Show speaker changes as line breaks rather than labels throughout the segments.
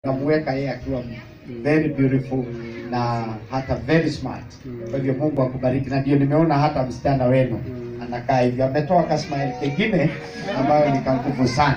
Namuweka yeye akiwa very beautiful na hata very smart. Kwa hivyo Mungu akubariki, na ndio nimeona hata msichana wenu anakaa hivyo, ametoa kasmaili kengine ambayo ni kanguvu sana.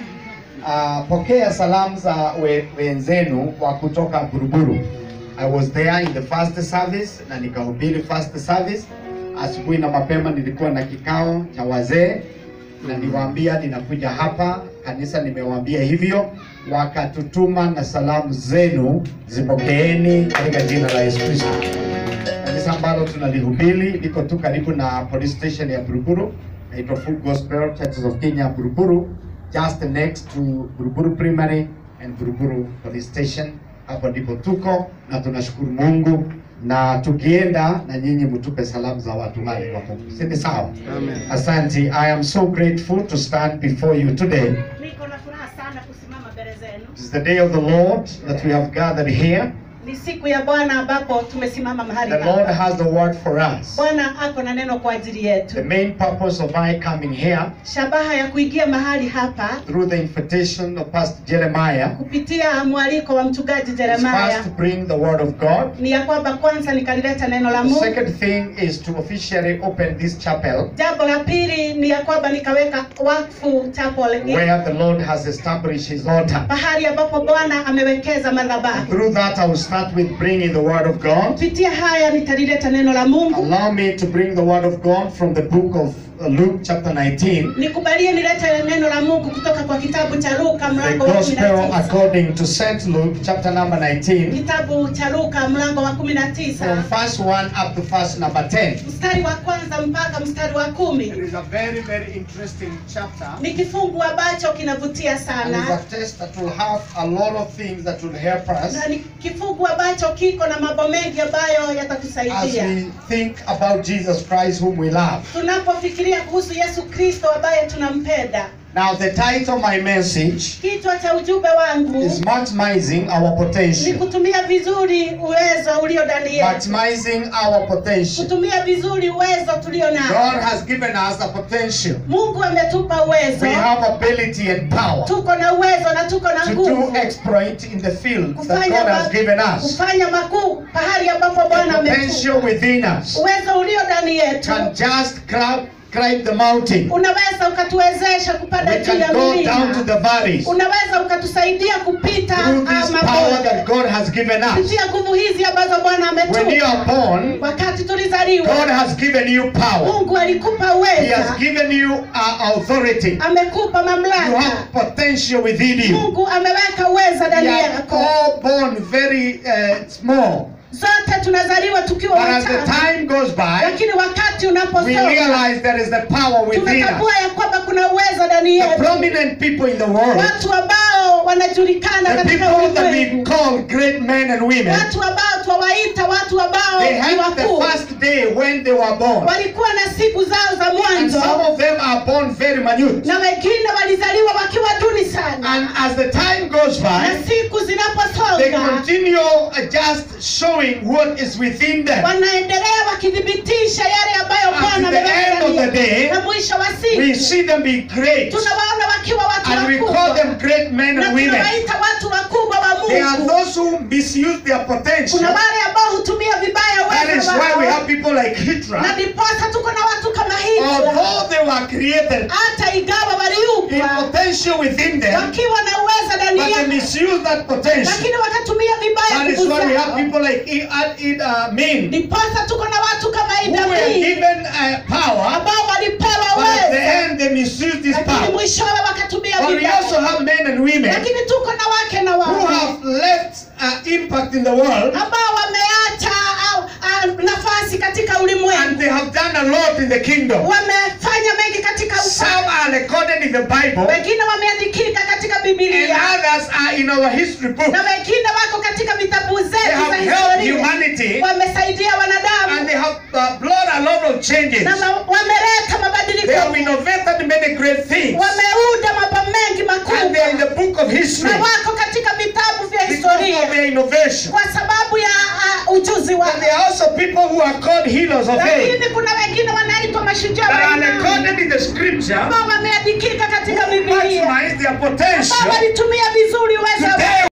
Uh, pokea salamu za we, wenzenu wa kutoka Buruburu. I was there in the first service na nikahubiri first service. Asubuhi na mapema nilikuwa na kikao cha wazee na niwaambia ninakuja hapa kanisa, nimewaambia hivyo, wakatutuma na salamu zenu zipokeeni katika jina la Yesu Kristo. Kanisa ambalo tunalihubiri liko tu karibu na police station ya Buruburu, inaitwa Full Gospel Churches of Kenya Buruburu, just next to Buruburu Primary and Buruburu Police Station. Hapo ndipo tuko na tunashukuru Mungu, na tukienda na nyinyi mtupe salamu za watu wale wa Mungu, si ni sawa?
Amen.
Asante. I am so grateful to stand before you today.
Niko na furaha sana kusimama mbele zenu.
It is the day of the Lord that we have gathered here.
Ni siku ya Bwana ambapo tumesimama mahali
The Lord
hapa.
has the word for us.
Bwana ako na neno kwa ajili
The
yetu.
main purpose of my coming here
Shabaha ya kuingia mahali hapa
through the invitation of Pastor Jeremiah
kupitia mwaliko wa mchungaji
is
Jeremiah
first to bring the word of God.
ni ya kwamba kwanza nikalileta neno la
The
Mungu.
second thing is to officially open this chapel
Jambo la pili ni ya kwamba nikaweka wakfu chapel hii,
where the Lord has established his altar.
pahali ambapo Bwana amewekeza madhabahu.
Through that, I will start with bringing the word of God.
Kupitia haya nitalileta neno la Mungu.
Allow me to bring the word of God from the book of uh, Luke, chapter 19.
Nikubalie nilete neno la Mungu kutoka kwa kitabu cha Luka
The
mlango wa
Gospel
19.
according to St. Luke, chapter number 19,
Kitabu cha Luka mlango wa
from
19
verse 1 up to verse number 10.
mstari wa kwanza mpaka mstari wa
It
kumi
is a very, very interesting chapter.
ni kifungu ambacho kinavutia
And it's
sana
a text that will have a lot of things that will help us
na ni kifungu ambacho kiko na mambo mengi ambayo
as
yatatusaidia
we think about Jesus Christ, whom we love.
tunapofikiria kuhusu Yesu Kristo ambaye tunampenda.
Now, the title of my message
Kichwa cha ujumbe wangu
is Maximizing Our
ni
Potential.
kutumia vizuri uwezo ulio ndani yetu,
Maximizing our potential.
kutumia vizuri uwezo tulio nao.
God has given us a potential.
Mungu ametupa uwezo,
We have ability and power
tuko na uwezo na tuko na
to do
nguvu
exploit in the field that
kufanya,
God has
ma-
given us.
kufanya makuu pahali ambapo Bwana
The potential
ametupa.
within us
Uwezo ulio ndani yetu
can just climb, climb the mountain.
unaweza ukatuwezesha kupanda
We
juu ya
can go down to
milima,
the valleys
unaweza ukatusaidia kupita
through
ah,
this power that
mabonde
God has given us.
kupitia nguvu hizi ambazo Bwana
When you
ametupa.
are born,
Wakati
God
tulizaliwa,
has given you power.
Mungu alikupa
He has
uweza,
given you uh, authority.
amekupa
You
mamlaka.
have potential within you.
Mungu ameweka uweza
We
ndani
are
yako.
all born very uh, small.
Zote tunazaliwa tukiwa
But as the
wachanga,
time goes by,
lakini wakati
we
unaposoma
realize there is the power within us.
tunatambua ya kwamba kuna uwezo ndani
The
yetu.
prominent people in the world,
Watu ambao wanajulikana
the
katika
people that we
ulimwengu,
call great men and women,
watu ambao twawaita watu ambao
they
ni
had the
wakuu,
first day when they were born.
walikuwa na siku zao za
And
mwanzo,
some of them are born very minute.
na wengine walizaliwa wakiwa duni sana,
And as the time goes
na
by,
siku
they
zinaposonga
continue uh, just showing what is within them.
wanaendelea wakithibitisha yale ambayo
At
Bwana
the
ameweka
end of
ndani
the
yetu.
day,
na mwisho wa
We
siku
see them be great.
tunawaona wakiwa watu
And we call
wakubwa
them great men
na
and women.
tunawaita watu wakubwa wa
They are
Mungu.
those who misuse their potential.
Kuna wale ambao hutumia vibaya
That is
uwezo
why we
wao,
have people like
na
Hitler.
ndiposa tuko na watu kama Hitler,
Although they were created
hata ingawa
in
waliumbwa
potential within them,
wakiwa na uwezo ndani
but they
yao,
misuse that potential.
lakini wakatumia vibaya
That is
nguvu
why we have
zao.
people like I- I- Idi Amin
Ndiposa tuko na watu kama
who
Idi
were
Amin
given uh, power,
ambao walipewa
but at the
uwezo,
end they misuse this
lakini
power.
mwishowe wakatumia
But we also
vibaya.
have men and women
Lakini tuko na wake na
who
waume
have left uh, impact in the world
ambao wameacha au, au, nafasi katika
and
ulimwengu,
they have done a lot in the kingdom.
wamefanya mengi katika
Some
ufalme,
are recorded in the Bible,
wengine wameandikika katika
and
Biblia
others are in our history book.
na wengine wako katika vitabu
They
zetu za
have helped
historia,
humanity,
wamesaidia
and
wanadamu
they have uh, brought a lot of changes.
na ma- wameleta mabadiliko,
They have innovated many great things,
wameunda mambo mengi
and they are in
makubwa
the book of history
na wako katika vitabu vya
because of
historia
their innovation.
kwa sababu ya uh, ujuzi wao.
And there are also people who are called healers of faith
Lakini kuna wengine wanaitwa mashujaa
that
wa
are
imani
recorded in the scripture,
ambao wameandikika katika Biblia
maximize their
ambao
potential
walitumia vizuri uwezo
Today